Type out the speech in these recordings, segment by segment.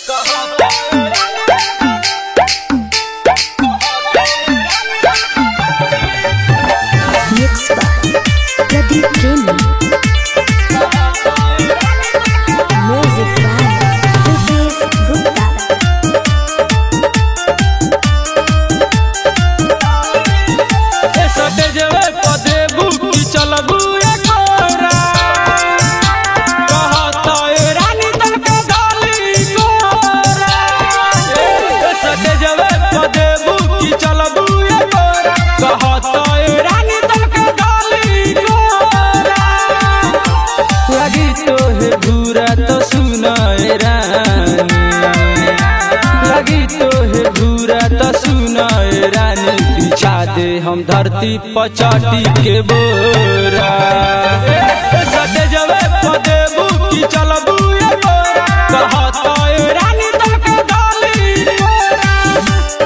Mixed by Pradeep Premi. Music by Rupesh Gupta. सटे जेवे पदे बुकी चलबू एकोरा कहत ए रानी तन के गाली कोरा ए सटे जेवे पदे बुकी चलबू एकोरा कहत ए रानी तन के गाली कोरा लगी तो है बुरा तो सुना ए रानी लगी तो है बुरा तो सुना ए रानी बिछा दे हम धरती पचाटी के बोरा ए, सटे जवे पदे बुकी चलबू ए बोरा कहत ए रानी तन के गाली कोरा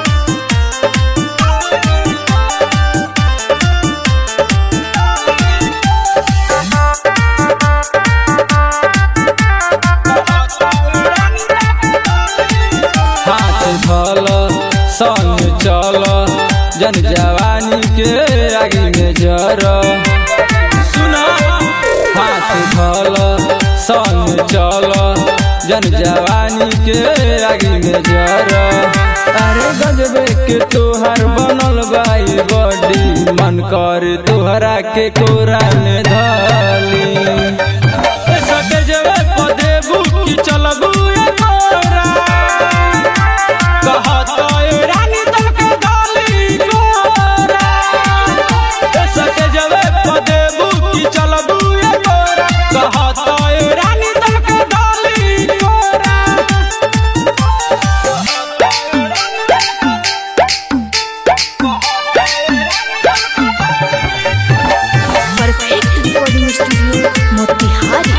हाथ धल संग चल जन जवानी के आगे में जर सुना हाथ धल संग चल जन जवानी के आगे में जर अरे गजबे के तोहर बनल बाई बॉडी मन कर तोहरा के कोरा में धली ए सटे जवे पदे बुकी चलबू ए कोरा कहत ए रानी तन के गाली कोरा ए सटे जवे पदे बुकी चलबू ए कोरा कहत ए रानी तन के गाली कोरा Perfect recording studio, Motihari.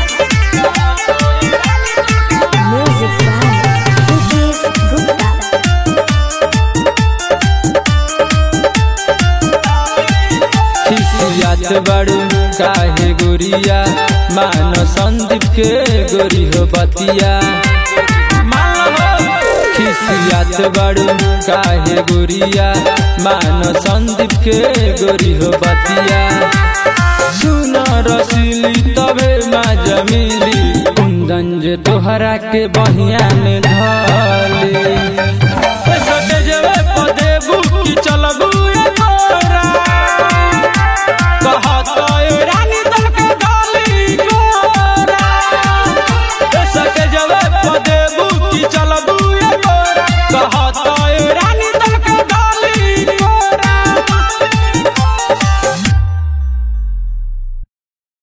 Music by Rupesh Gupta. खिसियात बड़ू काहे गोरिया मान संदीप के गोरी हो बतिया खिसियात बड़ू काहे गोरिया मान संदीप के गोरी हो बतिया सुन रसीली तबे माँ जमीली कुंदन जे तोहरा के बहिया में धली सटे जेवे पदे बुकी चल